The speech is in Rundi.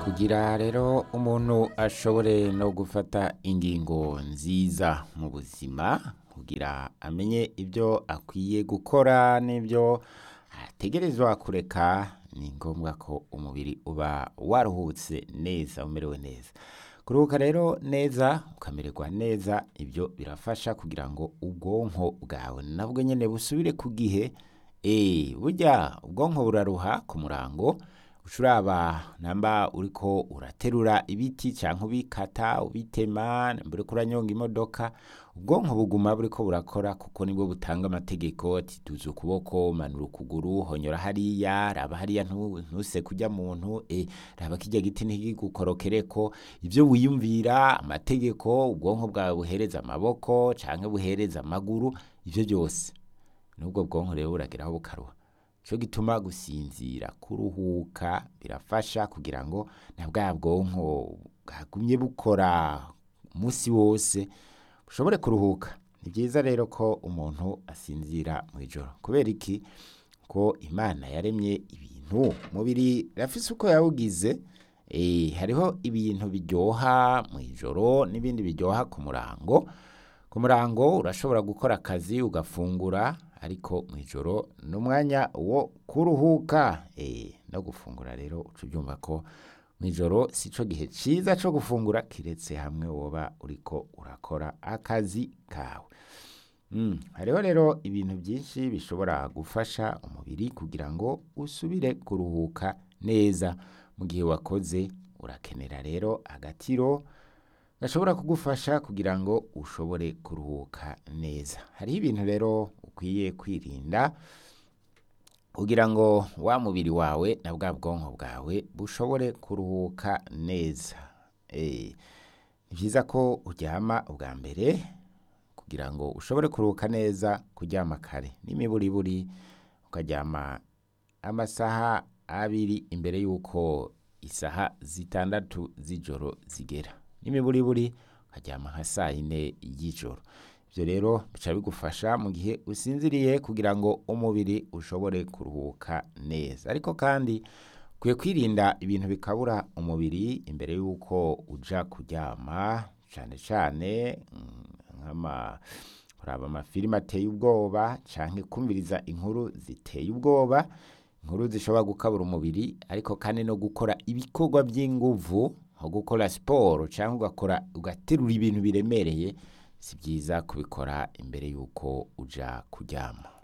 kugira rero umuntu ashobore no gufata ingingo nziza mu buzima kugira amenye ibyo akwiye gukora n'ibyo ategerezwa kureka ni ngombwa ko umubiri uba waruhutse neza umerewe neza kuruhuka rero neza ukamererwa neza ibyo birafasha kugira ngo ubwonko bwawe nabwo nyine busubire ku gihe eh burya ubwonko buraruha ku murango ushuraba namba uriko uraterura ibiti canke ubikata ubitema namba uriko uranyonga imodoka ubwonko buguma buriko burakora kuko nibwo butanga amategeko ati duza ukuboko manura ukuguru honyora hariya raba hariya ntu- ntuse kurya muntu eh raba kirya giti ntigigukorokereko ivyo wiyumvira amategeko ubwonko bwawe buhereza amaboko canke buhereza amaguru ivyo byose nubwo bwonko rero burageraho bukaruha cyo gituma gusinzira kuruhuka birafasha kugira ngo na bwa bwonko bwagumye bukora umunsi wose bushobore kuruhuka ni byiza rero ko umuntu asinzira mu ijoro kubera iki ko imana yaremye ibintu umubiri rafise uko yawugize eh, hariho ibintu biryoha mu ijoro n'ibindi biryoha ku murango ku murango urashobora gukora akazi ugafungura ariko mu ijoro ni umwanya wo kuruhuka eh, no gufungura rero uca ubyumva ko mu ijoro si cyo gihe cyiza cyo gufungura kiretse hamwe woba uriko urakora akazi kawe Mm, hariho rero ibintu byinshi bishobora gufasha umubiri kugira ngo usubire kuruhuka neza mu gihe wakoze urakenera rero agatiro gashobora kugufasha kugira ngo ushobore kuruhuka neza hariho ibintu rero ukwiye kwirinda kugira ngo wa mubiri wawe na bwa bwonko bwawe bushobore kuruhuka neza Eh, ni byiza ko uryama ubwa mbere kugira ngo ushobore kuruhuka neza kuryama kare n'imiburiburi ukaryama amasaha abiri imbere y'uko isaha zitandatu z'ijoro zigera n'imiburiburi ukaryama nka saa yine y'ijoro ibyo rero bica bigufasha mu gihe usinziriye kugira ngo umubiri ushobore kuruhuka neza ariko kandi ukwiye kwirinda ibintu bikabura umubiri imbere y'uko uja kuryama cyane cyane mm, nk'ama kuraba amafilime ateye ubwoba canke kumviriza inkuru ziteye ubwoba inkuru zishobora gukabura umubiri ariko kandi no gukora ibikorwa by'inguvu nko gukora siporo cyangwa ugakora ugaterura ibintu biremereye si byiza kubikora imbere y'uko uja kuryama